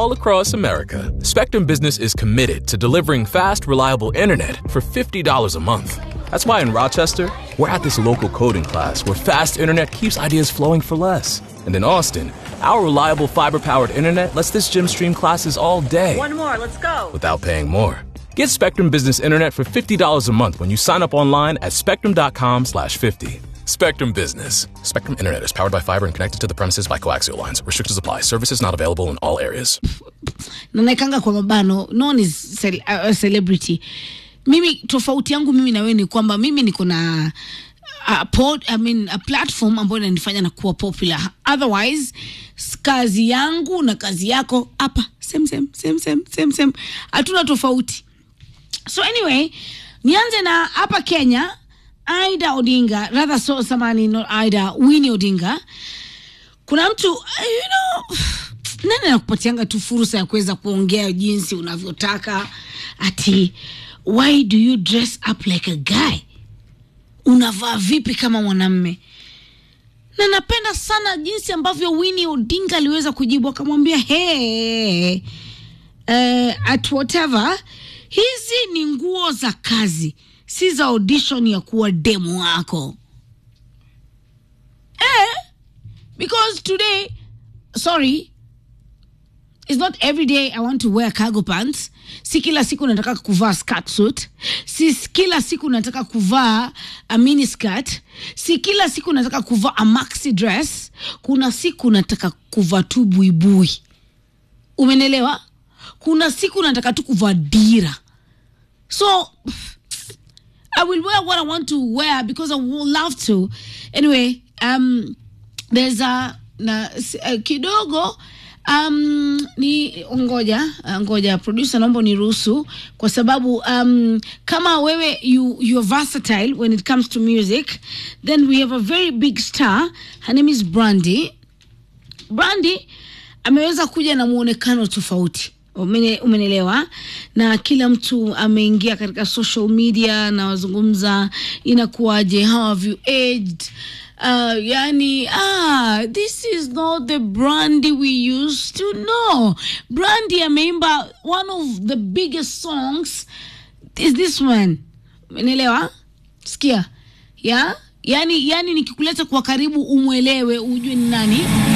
all across America, Spectrum Business is committed to delivering fast, reliable internet for $50 a month. That's why in Rochester, we're at this local coding class where fast internet keeps ideas flowing for less. And in Austin, our reliable fiber powered internet lets this gym stream classes all day One more, let's go. without paying more. Get Spectrum Business Internet for $50 a month when you sign up online at spectrum.com slash 50. Spectrum Business. Spectrum Internet is powered by fiber and connected to the premises by coaxial lines. Restrictions apply. Services not available in all areas. na naekanga kwa mabano non is cel uh, celebrity mimi tofauti yangu mimi na wewe ni kwamba mimi niko na a, pod, I mean, a platform ambayo inanifanya na kuwa popular otherwise s- kazi yangu na kazi yako hapa same same same same same same hatuna tofauti so anyway nianze na hapa kenya aida odinga rather so samani not aida wini odinga kuna mtu you know nani anakupatianga tu fursa ya kuweza kuongea jinsi unavyotaka ati why do you dress up like a guy unavaa vipi kama mwanamme na napenda sana jinsi ambavyo Winnie Odinga aliweza kujibu akamwambia hey, uh, at whatever hizi ni nguo za kazi si za audition ya kuwa demo wako eh, because today sorry it's not every day i want to wear cargo pants si kila siku nataka kuvaa skirt suit si kila siku nataka kuvaa a mini skirt si kila siku nataka kuvaa a maxi dress kuna siku nataka kuvaa tu buibui umenelewa kuna siku nataka tu kuvaa dira so I will wear what I want to wear because I will love to. Anyway, um, there's a na s- uh, kidogo um, ni ngoja uh, ngoja producer naomba niruhusu kwa sababu um, kama wewe you, you're versatile when it comes to music then we have a very big star her name is Brandy Brandy ameweza kuja na muonekano tofauti Umene- umenelewa na kila mtu ameingia katika social media na wazungumza inakuwaje how have you aged uh, yani ah, this is not the brandy we used to know brandy ameimba one of the biggest songs is this one umenelewa sikia ya yani yani nikikuleta kwa karibu umwelewe ujue ni nani